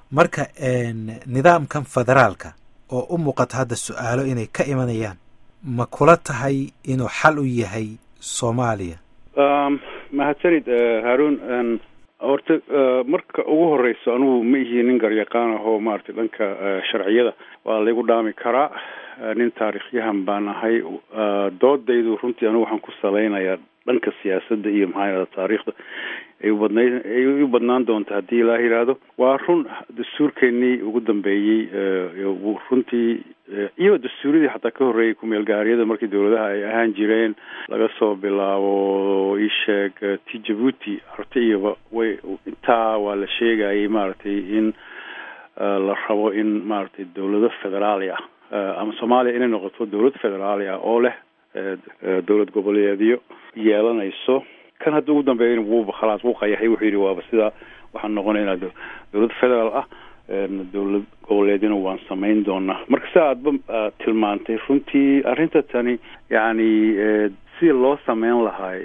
marka nidaamkan federaalka oo u muuqata hadda su-aalo inay ka imanayaan ma kula tahay inuu xal u yahay soomaaliya mahadsanid haarun horta marka ugu horeyso anugu ma ihi nin garyaqaan ah oo maaragtay dhanka sharciyada waa laygu dhaami karaa nin taarikhyahan baan ahay doodaydu runtii anigu waxaan ku salaynayaa dhanka siyaasadda iyo maxaa yidhahda taariikhda ay ubadnay ay u badnaan doonta haddii ilaa yidhaahdo waa run dastuurkeenii ugu dambeeyey runtii iyo dastuuradii xataa ka horreeyay kumeel gaariyada markii dawladaha ay ahaan jireen laga soo bilaabo isheeg ti jabuuti horta iyoba way intaa waa la sheegayay maaragtay in la rabo in maaragtay dawlado federaali ah ama soomaaliya inay noqoto dawlad federaali ah oo leh dawlad goboleedyo yeelanayso kan hadda ugu dambeeyana wuuba khalaas wuu qayaxay wuxuu yidhi waaba sidaa waxaan noqonaynaa dawlad federaal ah dawlad goboleedyana waan samayn doonaa marka si aadba tilmaantay runtii arrinta tani yacni sidii loo sameyn lahay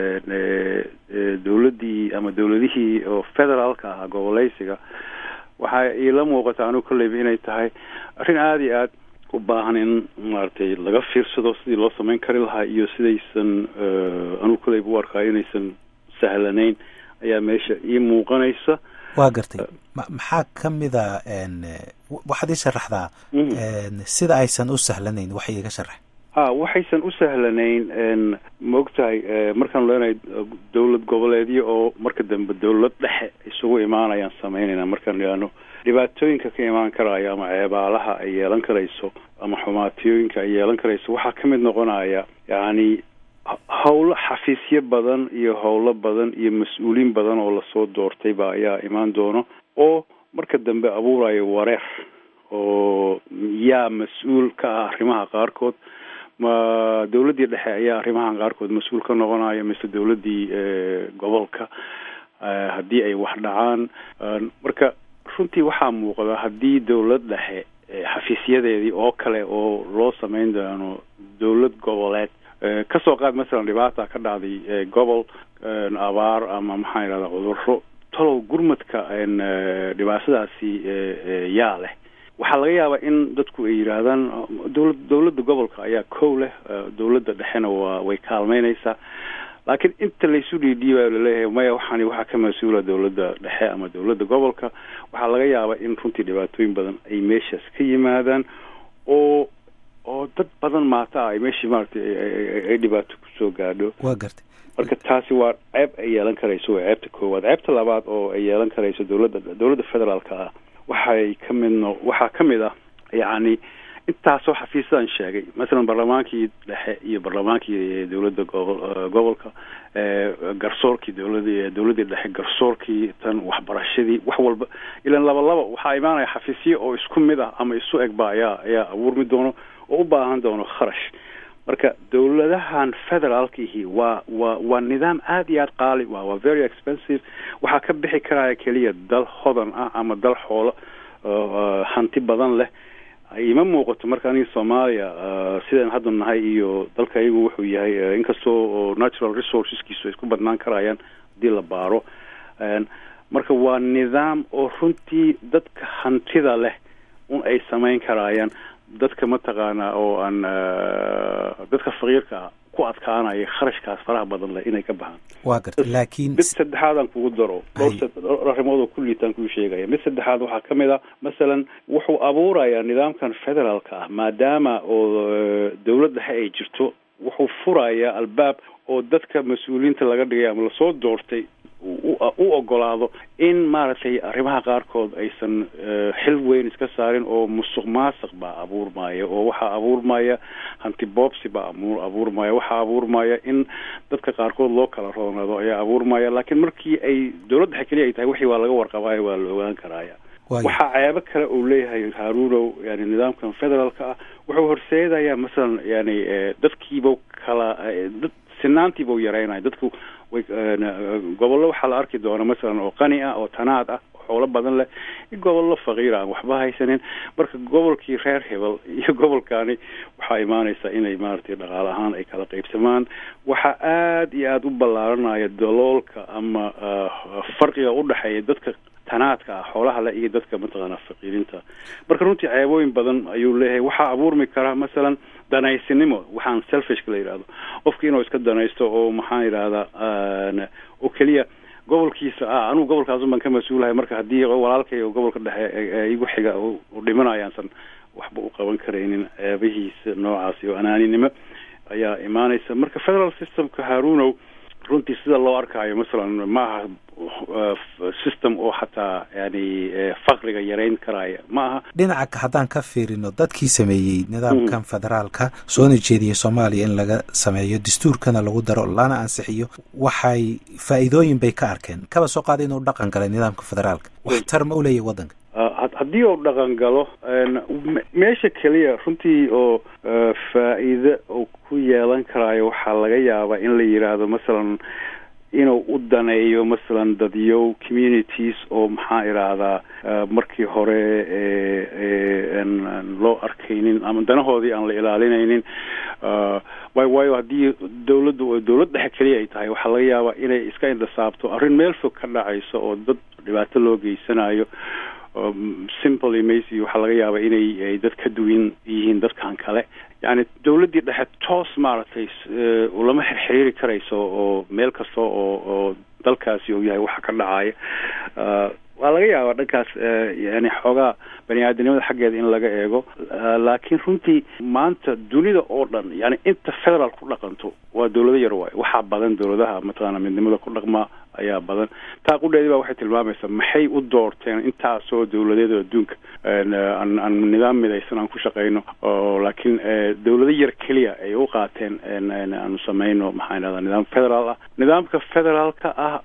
dawladdii ama dawladihii oo federaalka ahaa goboleysiga waxaa iila muuqata anigu kolleyba inay tahay arrin aada iyo aad u baahan in maaragtay laga fiirsado sidii loo samayn kari lahaa iyo sidaysan anugu kolleyba u arkaa inaysan sahlanayn ayaa meesha ii muuqanaysa waa gartay maxaa ka mida waxaad ii sharaxdaa sida aysan u sahlanayn wax iiga sharax ha waxaysan u sahlanayn ma ogtahay markaan leenahay dawlad goboleedyo oo marka dambe dawlad dhexe isugu imaanayaan samaynayna markaan idhaahno dhibaatooyinka ka imaan karaya ama ceebaalaha ay yeelan karayso ama xumaatiyooyinka ay yeelan karayso waxaa ka mid noqonaya yacni howlo xafiisyo badan iyo howlo badan iyo mas-uuliin badan oo lasoo doortayba ayaa imaan doono oo marka dambe abuuraya wareer oo yaa mas-uul ka ah arrimaha qaarkood ma dawladdii dhexe ayaa arrimahan qaarkood mas-uul ka noqonaya mise dawladdii gobolka haddii ay wax dhacaan marka runtii waxaa muuqda haddii dawlad dhexe xafiisyadeedii oo kale oo loo samayn doono dawlad goboleed kasoo qaad masalan dhibaata ka dhacday gobol abaar ama maxaa yidhahda cudurro talow gurmadka dhibaatadaasi yaa leh waxaa laga yaabaa in dadku ay yidhaahdaan dawlad dawladda gobolka ayaa kow leh dawladda dhexena waa way kaalmeynaysaa laakiin inta laysu dhiidhiibayo laleeyahay maya waxaani waxaa ka mas-uula dawladda dhexe ama dawladda gobolka waxaa laga yaabaa in runtii dhibaatooyin badan ay meeshaas ka yimaadaan oo oo dad badan maata ay meeshii maaragtay ay dhibaato kusoo gaadho waa gartay marka taasi waa ceeb ay yeelan karayso waa ceebta koowaad ceebta labaad oo ay yeelan karayso dawladda dawladda federaalka ah waxay ka mid no waxaa ka mid ah yacni intaasoo xafiisadan sheegay masalan barlamaankii dhexe iyo barlamaankii dawladda gobo gobolka garsoorkii dawlad dawladdii dhexe garsoorkii tan waxbarashadii wax walba ilan laba laba waxaa imaanaya xafiisyo oo isku mid ah ama isu egba ayaa ayaa abuurmi doono oo u baahan doono kharash marka dawladahan federaalkiihi waa waa waa nidaam aada iyo aada qaali waa waa very expensive waxaa ka bixi karaya keliya dal hodan ah ama dal xoolo hanti badan leh ima muuqato marka aniga soomaaliya sidaan hadda nahay iyo dalka iyagu wuxuu yahay inkastoo natural resourceskiisu ay isku badnaan karayaan haddii la baaro marka waa nidaam oo runtii dadka hantida leh un ay samayn karayaan dadka mataqaanaa oo aan dadka faqiirka ku adkaanaya kharashkaas faraha badan leh inay ka baxaan waa garta laakiin mid saddexaadaan kugu daro dhowr arrimood oo kulliitaan kuu sheegaya mid saddexaad waxaa ka mid a masalan wuxuu abuurayaa nidaamkan federaalka ah maadaama oo dawlad dhexe ay jirto wuxuu furayaa albaab oo dadka mas-uuliyiinta laga dhigay ama lasoo doortay u ogolaado in maaragtay arrimaha qaarkood aysan xil weyn iska saarin oo musuq maasuq baa abuurmaya oo waxaa abuurmaya hanti boobsi baa abuurmaya waxaa abuurmaya in dadka qaarkood loo kala roonaado ayaa abuurmaya laakiin markii ay dawlad dhexe keliya ay tahay wixii waa laga warqabaayo waa la ogaan karaya waxaa ceebo kale uu leeyahay haaruunow yani nidaamkan federaalka ah wuxuu horseedayaa masalan yani dadkiiba kala dad sinaantiibau yaraynaya dadku way gobollo waxaa la arki doona masalan oo qani ah oo tanaad ah oo xoolo badan leh iyo gobollo faqiir aan waxba haysanin marka gobolkii reer hebel iyo gobolkaani waxaa imaanaysa inay maaragtay dhaqaale ahaan ay kala qaybsamaan waxaa aada iyo aada u ballaaranaya daloolka ama farqiga udhexeeya dadka tanaadka ah xoolaha le iyo dadka mataqaana faqiirinta marka runtii ceebooyin badan ayuu leeyahay waxaa abuurmi karaa masalan danaysinimo waxaan selfishka la yidhahdo qofki inuu iska danaysto oo maxaan yidhahdaa oo keliya gobolkiisa ah anugu gobolkaasun baan ka mas-uulahay marka haddii walaalkay oo gobolka dhexe igu xiga u dhimanayaansan waxba u qaban karaynin ceebihiisa noocaasi oo anaaninimo ayaa imaanaysa marka federal systemka harunow runtii sida loo arkaayo masalan maaha system oo xataa yani fakriga yarayn karaya ma aha dhinaca haddaan ka fiirino dadkii sameeyey nidaamkan federaalka soona jeediyay soomaaliya in laga sameeyo dastuurkana lagu daro lana ansixiyo waxay faa'iidooyin bay ka arkeen kaba soo qaada inuu dhaqan galay nidaamka federaalka waxtar ma u leeyahy waddanka haddii uu dhaqan galo meesha keliya runtii oo faa'iide uu ku yeelan karaayo waxaa laga yaabaa in la yidhaahdo masalan inuu u daneeyo masalan dadyow communities oo maxaa idhaahdaa markii hore loo arkaynin ama danahoodii aan la ilaalinaynin way waayo haddii dawladdu dawlad dhexe keliya ay tahay waxaa laga yaabaa inay iska indhasaabto arrin meel fog ka dhacayso oo dad dhibaato loo geysanayo simple macy waxaa laga yaabaa inay dad ka duwan yihiin dadkan kale yani dawladdii dhexe toos maaragtay lama xiriiri karayso oo meel kasta oo oo dalkaasi uu yahay waxa ka dhacaya waa laga yaabaa dhankaas yani xoogaa bani aadamnimada xaggeeda in laga eego laakiin runtii maanta dunida oo dhan yani inta federal ku dhaqanto waa dawlado yar waayo waxaa badan dawladaha mataqaana midnimada ku dhaqma ayaa badan taa qudheedi baa waxay tilmaamaysaa maxay u doorteen intaasoo dawladeed oo adduunka aan aan nidaam midaysan aan ku shaqeyno oo laakiin dawlado yar keliya ay u qaateen aanu sameyno maxaa idhahdaa nidaam federaal ah nidaamka federaalka ah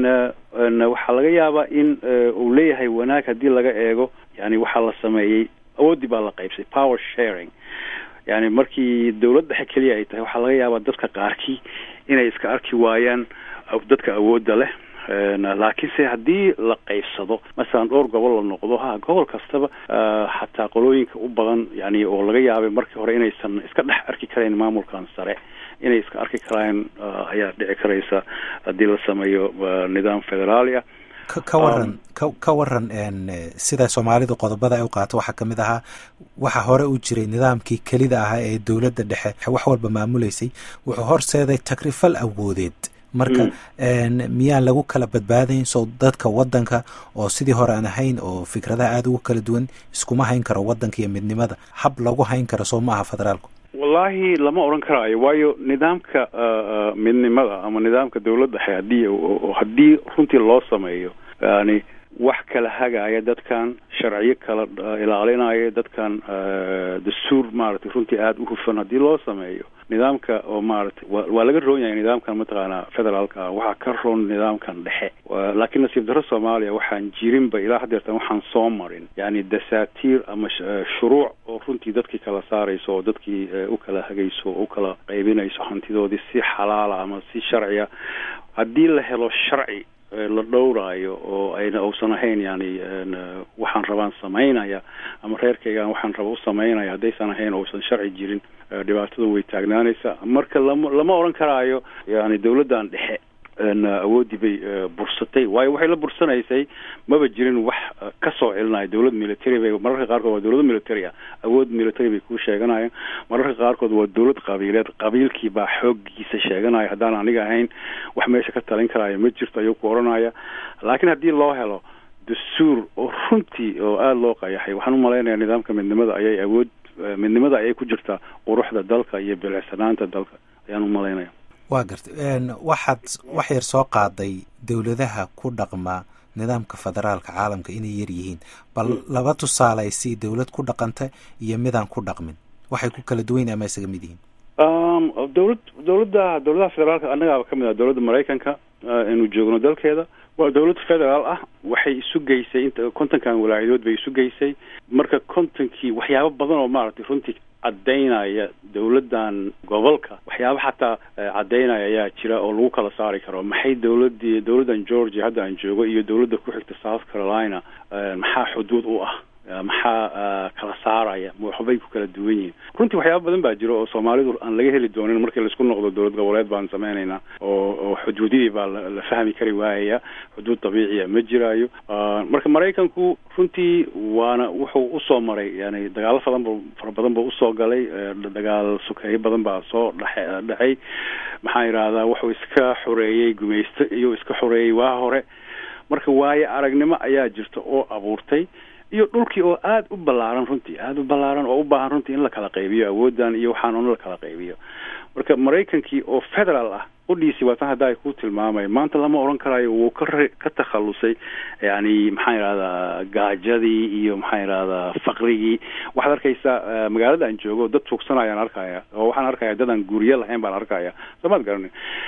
waxaa laga yaabaa in uu leeyahay wanaag haddii laga eego yani waxaa la sameeyey awooddii baa la qaybsay power sharing yani markii dawlad dhexe keliya ay tahay waxaa laga yaabaa dadka qaarkii inay iska arki waayaan dadka awoodda leh laakiinse haddii la qaybsado masalan dhowr gobol la noqdo ha gobol kastaba xataa qolooyinka u badan yani oo laga yaabay markii hore inaysan iska dhex arki karayn maamulkan sare inay iska arki karaan ayaa dhici karaysa haddii la sameeyo nidaam federaali ah ka waran ka waran sida soomaalidu qodobada ay u qaato waxaa kamid ahaa waxaa hore u jiray nidaamkii kelida ahaa ee dowladda dhexe wax walba maamuleysay wuxuu horseeday takrifal awoodeed marka miyaan lagu kala badbaadayn soo dadka waddanka oo sidii hore aan ahayn oo fikradaha aada ugu kala duwan iskuma hayn karo waddanka iyo midnimada hab lagu hayn karo soo ma aha federaalku wallahi lama odhan karaayo waayo nidaamka midnimada ama nidaamka dawlad dhexe haddii haddii runtii loo sameeyo yani wax kala hagaya dadkan sharciyo kala ilaalinaya dadkan dastuur maaragtay runtii aada u hufan haddii loo sameeyo nidaamka oo maaragtay wa waa laga roon yahay nidaamkan mataqaanaa federaalka ah waxaa ka roon nidaamkan dhexe laakiin nasiib darro soomaaliya waxaan jirinba ilaa hadeertan waxaan soo marin yani dasaatiir ama shuruuc oo runtii dadkii kala saarayso oo dadkii u kala hagayso oo u kala qaybinayso hantidoodii si xalaala ama si sharciya haddii la helo sharci la dhowraayo oo ayna uusan ahayn yani waxaan rabaan samaynaya ama reerkaygaan waxaan raba u samaynaya haddaysan ahayn uusan sharci jirin dhibaatada way taagnaanaysa marka lama lama odhan karaayo yani dawladdan dhexe awooddii bay bursatay waayo waxay la bursanaysay maba jirin wax ka soo celinaya dawlad military bay mararka qaarkood waa dawlado military ah awood military bay kuu sheeganayaan mararka qaarkood waa dawlad qabiileed qabiilkii baa xooggiisa sheeganaya haddaan aniga ahayn wax meesha ka talin karaya ma jirto ayuu ku odhanaya laakiin haddii loo helo dastuur oo runtii oo aada loo qayaxay waxaan umalaynaya nidaamka midnimada ayay awood midnimada ayay ku jirtaa quruxda dalka iyo bilicsanaanta dalka ayaan umalaynaya waa gartay waxaad wax yar soo qaaday dowladaha ku dhaqma nidaamka federaalka caalamka inay yar yihiin bal laba tusaalaysi dowlad ku dhaqanta iyo midaan ku dhaqmin waxay ku kala duwan ama isaga mid yihiin dowlad dowladda dowladaha federaalka annagaaba kamid ah dowladda maraykanka inuu joogno dalkeeda waa dowlad federaal ah waxay isu geysay inta kontonkan walaacidood bay isu geysay marka kontonkii waxyaabo badan oo maaragtay runtii caddaynaya dowladdan gobolka waxyaaba xataa caddaynaya ayaa jira oo lagu kala saari karo maxay dowladii dowladdan georgia hadda aan joogo iyo dowladda ku xigta south carolina maxaa xuduud u ah maxaa kala saaraya ma waxbay ku kala duwan yihiin runtii waxyaaba badan baa jiro oo soomaalidu aan laga heli doonin markii laisku noqdo dowlad goboleed baan sameynaynaa oo oo xuduudidii baa la fahmi kari waayaya xuduud dabiiciya ma jiraayo marka maraykanku runtii waana wuxuu usoo maray yani dagaalo fadan fara badan buu usoo galay dagaal sukeeyo badan baa soo dhaxe dhacay maxaa yidhahdaa wuxuu iska xoreeyey gumaysto iyo iska xoreeyey waa hore marka waayo aragnimo ayaa jirta oo abuurtay iyo dhulkii oo aada u ballaaran runtii aada u ballaaran oo u baahan runtii in la kala qaybiyo awooddan iyo waxaan un la kala qaybiyo marka maraykankii oo federaal ah udhiisi waa tan hadda ay ku tilmaamay maanta lama odhan karayo wuu ka ka takhalusay yani maxaan yidhahdaa gaajadii iyo maxaan yidhahdaa faqrigii waxaad arkaysaa magaalada aan joogo dad tuugsanayaan arkaya oo waxaan arkaya dad aan guryo lahayn baan arkaya soomaad garanin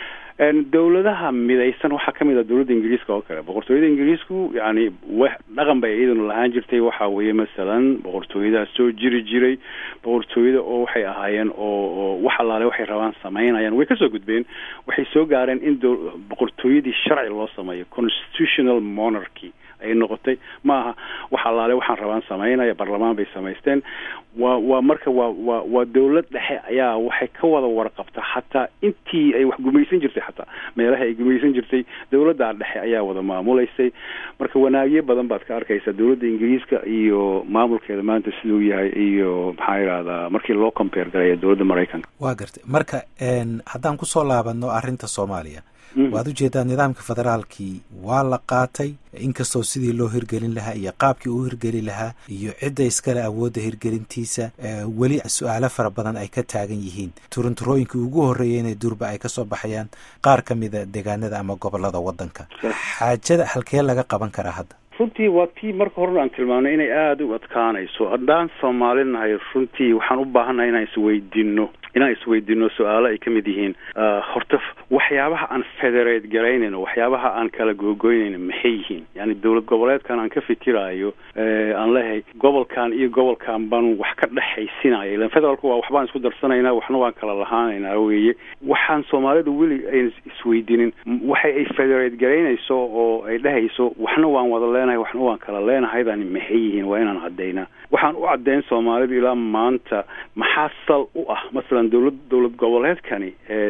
dowladaha midaysan waxaa kamid ah dowladda ingiriiska oo kale boqortooyada ingiriisku yani w dhaqan bay iyaduna lahaan jirtay waxa weeye masalan boqortooyadaas soo jiri jiray boqortooyada oo waxay ahaayeen oo oo wax allaale waxay rabaan samaynayaan way kasoo gudbeen waxay soo gaareen in boqortooyadii sharci loo sameeyo constitutional monarchy ay noqotay ma aha wax allaale waxaan rabaan samaynaya barlamaan bay samaysteen waa waa marka waa waa waa dowlad dhexe ayaa waxay ka wada warqabta xataa intii ay wax gumaysan jirtay xataa meelaha ay gumaysan jirtay dowladdaa dhexe ayaa wada maamulaysay marka wanaagyo badan baad ka arkaysaa dowladda ingiriiska iyo maamulkeeda maanta siduu yahay iyo maxaa yidhahdaa markii loo compare garaya dowladda maraykanka waa gartay marka haddaan kusoo laabano arrinta soomaaliya waad ujeedaa nidaamka federaalkii waa la qaatay inkastoo sidii loo hirgelin lahaa iyo qaabkii uu hirgeli lahaa iyo cidda iskale awoodda hirgelintiisa weli su-aalo fara badan ay ka taagan yihiin turunturooyinkii ugu horreeyeyna durba ay kasoo baxayaan qaar ka mida deegaanada ama gobolada waddanka xaajada halkee laga qaban karaa hadda runtii waa tii marka horena aan tilmaamnay inay aada u adkaanayso haddaan soomaali nahay runtii waxaan u baahannahay inaan isweydiino inaan isweydiino su-aalo ay ka mid yihiin horta waxyaabaha aan federate garaynayno waxyaabaha aan kala googoynayno maxay yihiin yani dowlad goboleedkan aan ka fikiraayo aan leeyahay gobolkan iyo gobolkan baan wax ka dhexaysinaya ilan federaalku waa waxbaan isku darsanaynaa waxna waan kala lahaanaynaa weeye waxaan soomaalidu weli ayn isweydiinin waxa ay federate garaynayso oo ay dhehayso waxna waan wada leenahay waxna waan kala leenahaydani maxay yihiin waa inaan caddaynaa waxaan u caddayn soomaalidu ilaa maanta maxaa sal u ah masalan dowlad dowlad goboleedkani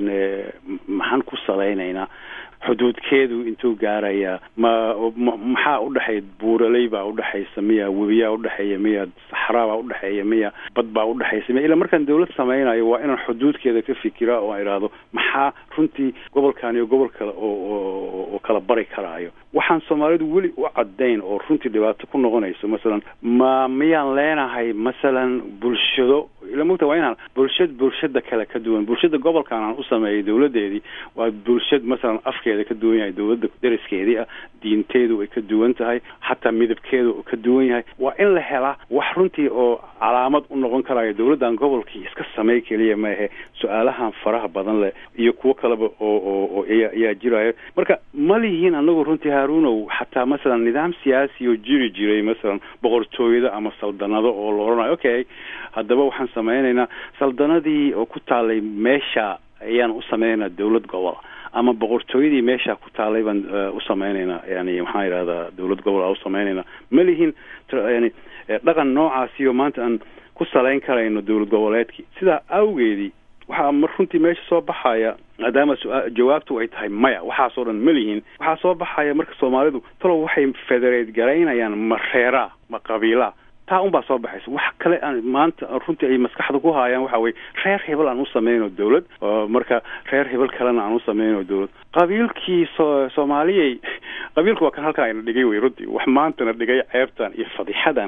maxaan ku salaynaynaa xuduudkeedu intuu gaarayaa ma maxaa udhexeeya buuraley baa udhexaysa miya webiyaa udhexeeya miya saxraa baa udhexeeya miya bad baa udhexaysa miya ilaa markaan dowlad samaynayo waa inaan xuduudkeeda ka fikira oo idhaahdo maxaa runtii gobolkan iyo gobol kale oo oo kala bari karaayo waxaan soomaalidu weli u caddayn oo runtii dhibaato ku noqonayso masalan ma miyaan leenahay masalan bulshado ila mogta waa inaan bulshad bulshada kale ka duwan bulshada gobolkan aan u sameeyay dowladeedii waa bulshad masalan afkeeda ka duwan yahay dowladda deriskeedii ah diinteedu ay ka duwan tahay xataa midabkeedu ka duwan yahay waa in la helaa wax runtii oo calaamad u noqon karayo dowladdan gobolkii iska samey keliya maahe su-aalahan faraha badan leh iyo kuwo kaleba oo oo oo ayaa jiraayo marka ma lihiin anagu runtii haarunow xataa masalan nidaam siyaasi oo jiri jiray masalan boqortooyada ama saldanado oo la odhanayo okay haddaba waxaan samaynaynaa saldanadii oo ku taalay meesha ayaan u sameynaynaa dowlad gobol ama boqortooyadii meesha ku taalay baan u sameynaynaa yani maxaan yidhahdaa dowlad gobol aa u sameynaynaa ma lihin yani dhaqan noocaasiyo maanta aan ku salayn karayno dowlad goboleedkii sidaa awgeedii waxaa mar runtii meesha soo baxaya maadaama jawaabtu ay tahay maya waxaasoo dhan ma lihin waxaa soo baxaya marka soomaalidu talow waxay federate garaynayaan ma reeraa ma qabiilaa taa un baa soo baxaysa wax kale aan maanta runtii ay maskaxda ku haayaan waxa weye reer hebel aan u sameyno dowlad marka reer hebel kalena aan u sameyno dowlad qabiilkii so soomaaliyey qabiilku waa kan halkaa ina dhigay wey runtii wax maantana dhigay ceebtan iyo fadixadan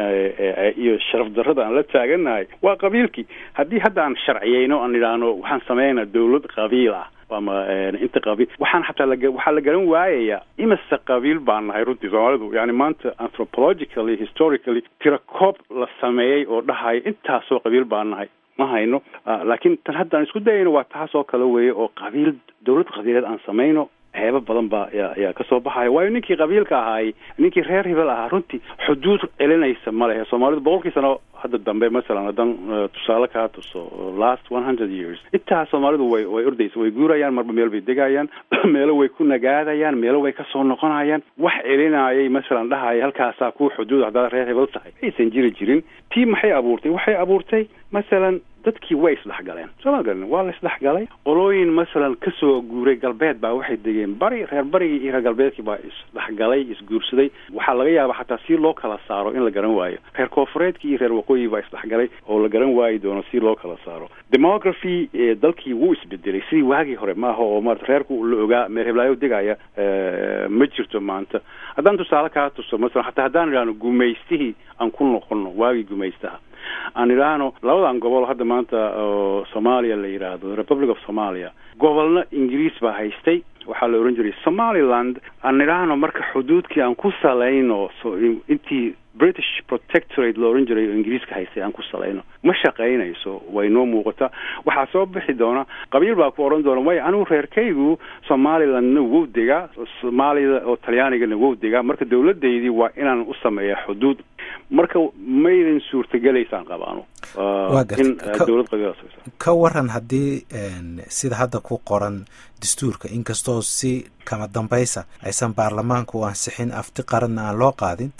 iyo sharaf darrada aan la taagannahay waa qabiilkii haddii hadda aan sharciyeyno aan idhaahno waxaan sameynaa dowlad qabiil ah ama inta qabiil waxaan xataa la waxaa la garan waayayaa imase qabiil baan nahay runtii soomaalidu yani maanta anthropologically historically tira koob la sameeyey oo dhahaya intaasoo qabiil baan nahay ma hayno laakiin tan hadda aan isku dayayno waa taas oo kale weeye oo qabiil dowlad qabiileed aan samayno ceebo badan baa ya ayaa kasoo baxaya waayo ninkii qabiilka ahaay ninkii reer hebel ahaa runtii xuduud celinaysa ma lehe soomaalidu boqolkii sano hadda dambe masalan haddaan tusaale kaa tuso last one hundred years intaa soomaalidu way way ordaysa way guurayaan marba meel bay degayaan meelo way ku nagaadayaan meelo way kasoo noqonayaan wax celinayay masalan dhahaya halkaasaa ku xuduud haddaad reer hebel tahay aysan jiri jirin tii maxay abuurtay waxay abuurtay masalan dadkii way isdhexgaleen soo ma garan waa la isdhexgalay qolooyin masalan kasoo guuray galbeed baa waxay degeen bari reer barigii iyo reer galbeedkii baa isdhexgalay isguursaday waxaa laga yaaba xataa si loo kala saaro in la garan waayo reer koofureedkii iyo reer waqooyi baa isdhexgalay oo la garan waayi doono si loo kala saaro demography dalkii wuu isbedelay sidii waagii hore maaha oo maarata reerku la ogaa meer heblaayo degaya ma jirto maanta haddaan tusaale kaa tuso masalan hataa haddaan idhaahno gumaystihii aan ku noqono waagii gumaystaha aan idhaahno labadan gobol hadda maanta oo soomaaliya la yidhaahdo republic of somalia gobolna ingiriis baa haystay waxaa la ohan jiray somaliland aan idhaahno marka xuduudkii aan ku salayno intii british protectorate la ohan jiray oo ingiriiska haystay aan ku salayno ma shaqaynayso way noo muuqataa waxaa soo bixi doona qabiil baa ku odhan doona way anigu reerkaygu somalilandna wow degaa soomaalida oo talyaanigana wow degaa marka dawladaydii waa inaan u sameeya xuduud marka maydan suurtagelaysaan qabaano in dowlad qabiil ka waran haddii sida hadda ku qoran dastuurka inkastoo si kama dambaysa aysan baarlamaanka u ansixin afti qaranna aan loo qaadin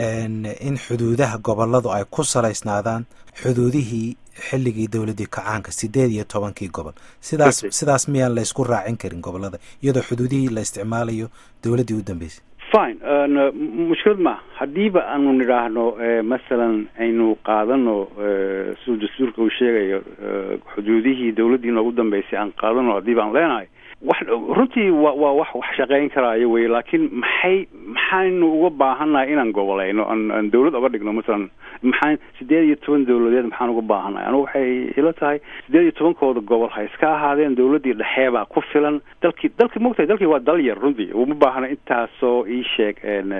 in xuduudaha goboladu ay ku salaysnaadaan xuduudihii xilligii dowladdii kacaanka sideed iyo tobankii gobol sidaas sidaas miyaan la ysku raacin karin gobolada iyadoo xuduudihii la isticmaalayo dowladdii u dambeysay fine mushkilad ma haddiiba aanu nidhaahno masalan aynu qaadano siduu dastuurka uu sheegayo xuduudihii dawladdii noogu dambeysay aan qaadano haddiiba aan leenahay wax runtii wa waa wax wax shaqayn karaayo wey laakiin maxay maxaynu uga baahannahay inaan gobolayno aan aan dawlad oga dhigno masalan maxaan sideed iyo toban dawladeed maxaan uga baahannahay anigu waxay ila tahay sideed iyo tobankooda gobol ha iska ahaadeen dawladdii dhexeebaa ku filan dalkii dalkii mogtahay dalkii waa dal yar runtii uma baahna intaasoo ii sheeg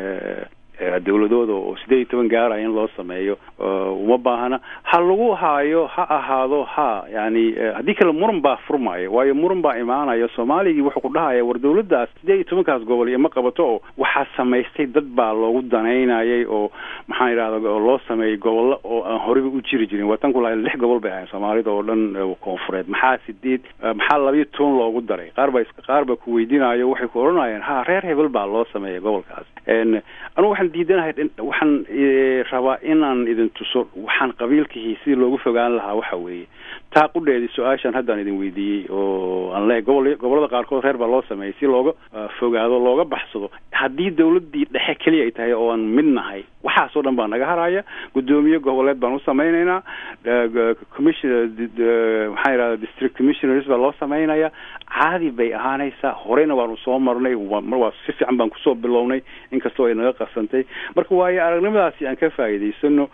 dawladooda oo sideed iyo toban gaaraya in loo sameeyo uma baahna ha lagu haayo ha ahaado ha yani haddii kale muran baa furmaya waayo muran baa imaanaya soomaaligii wuxuu ku dhahaya war dawladdaas sideed iyo tobankaas gobol iyo ma qabato oo waxaa samaystay dad baa loogu danaynayay oo maxaan idhahda oo loo sameeyey gobollo oo aan horeyba u jiri jirin waa tan ku lahay lix gobol bay ahayn soomaalida oo dhan koonfureed maxaa sideed maxaa labayo toban loogu daray qaar baa qaar baa ku weydiinayo waxay ku odhanayeen ha reer hebel baa loo sameeyay gobolkaas anugu waxaan diidanahay waxaan rabaa inaan idin tuso waxaan qabiilkihii sidii loogu fogaan lahaa waxa weeye taa qudheedii su-aashaan haddaan idin weydiiyey oo aan leehay gobol gobollada qaarkood reer baa loo sameeyey si looga fogaado looga baxsado haddii dawladdii dhexe keliya ay tahay oo aan mid nahay waxaasoo dhan baa naga haraya guddoomiye goboleed baan u samaynaynaa commission maxaa yidhahda district commissioners baa loo samaynaya caadi bay ahaanaysaa horeyna waanu soo marnay mar waa si fiican baan kusoo bilownay inkastoo ay naga qarsantay marka waayo aragnimadaasi aan ka faa'iidaysano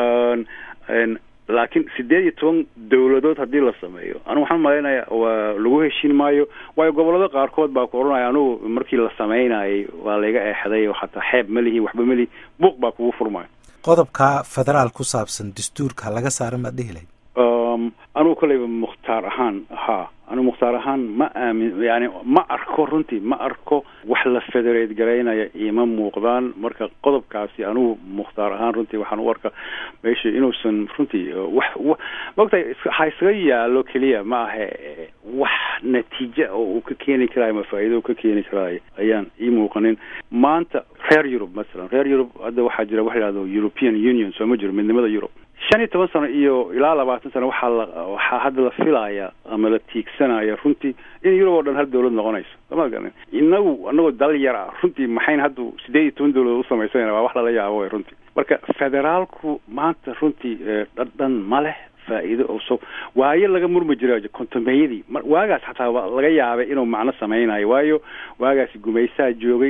laakiin sideed iyo toban dawladood haddii la sameeyo anigu waxaan malaynayaa waa lagu heshiin maayo waayo gobollada qaarkood baa ku odhanaya anugu markii la samaynayay waa layga eexday oo xataa xeeb ma lihi waxba melihi buuq baa kugu furmaya qodobka federaal ku saabsan dastuurka laga saara maad dhihi lahayd anugu kolleyba mukhtaar ahaan ha anigu mukhtaar ahaan ma aamin yani ma arko runtii ma arko wax la federate garaynaya ima muuqdaan marka qodobkaasi anigu mukhtaar ahaan runtii waxaan u arka meesha inuusan runtii wax maogtahay ha iskaga yaalo keliya ma ahe wax natiija oo uu ka keeni karaayo ma faa'iido uu ka keeni karaayo ayaan ii muuqanin maanta reer yurub masalan reer yurub hadda waxaa jira waxa yidhahdo european union soo ma jiro midnimada yurub shan iyo toban sano iyo ilaa labaatan sano waxaa la waxaa hadda la filaya ama la tiigsanaya runtii in yurub oo dhan hal dawlad noqonayso sama garan inagu anagoo dal yar ah runtii maxayn hadda sideed iyo toban dawladood usamaysanayna waa wax lala yaabo way runtii marka federaalku maanta runtii dhadhan ma leh faa'iido oo so waayo laga murmi jira kontomeyadii waagaas xataa laga yaabay inuu macno samaynayo waayo waagaasi gumaysaa joogay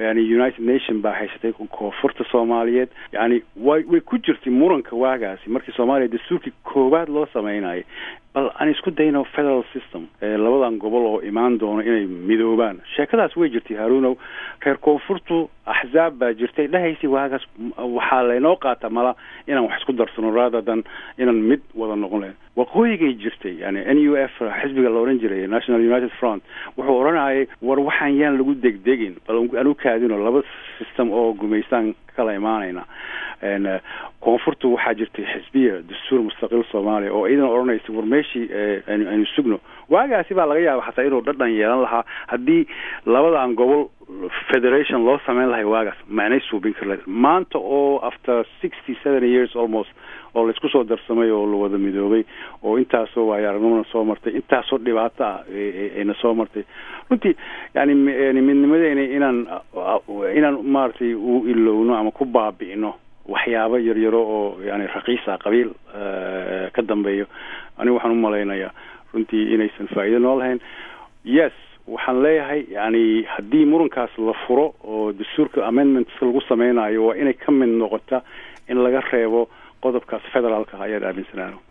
yani united nation baa haysatay koonfurta soomaaliyeed yani way way ku jirtay muranka waagaasi markii soomaaliya dastuurkii koowaad loo sameynayay bal aan isku dayno federal system labadan gobol oo imaan doono inay midoobaan sheekadaas way jirtay haruunow reer koonfurtu axzaab baa jirtay dhahaysay waagaas waxaa laynoo qaata mala inaan wax isku darsano rather than inaan mid wada noqon lahayn waqooyigay jirtay yani n u f xisbiga la odhan jiray national united front wuxuu odhanayay war waxaan yaan lagu degdegin bal aan u kaadino laba system oo gumaystaan kala imaanayna koonfurtu waxaa jirtay xisbiya dastuur mustaqil soomaaliya oo iidan odhanaysa war meeshii aynu sugno waagaasi baa laga yaaba xataa inuu dhadhan yeelan lahaa haddii labadan gobol federation loo sameyn lahay waagaas macnay suubin kar lahayd maanta oo after sixty seven years almost oo laisku soo darsamay oo la wada midoobay oo intaasoo waayo aragnimona soo martay intaasoo dhibaato ah ayna soo martay runtii yani yani midnimadeena inaan inaan maaragtay u ilowno ama ku baabi'ino waxyaabo yaryaro oo yani raqiisa qabiil ka dambeeyo anigu waxaan u malaynayaa runtii inaysan faa'iido noo lahayn yes waxaan leeyahay yani haddii murankaas la furo oo dastuurka amendments lagu sameynayo waa inay ka mid noqota in laga reebo qodobkaas federaalka ayaad aaminsanaano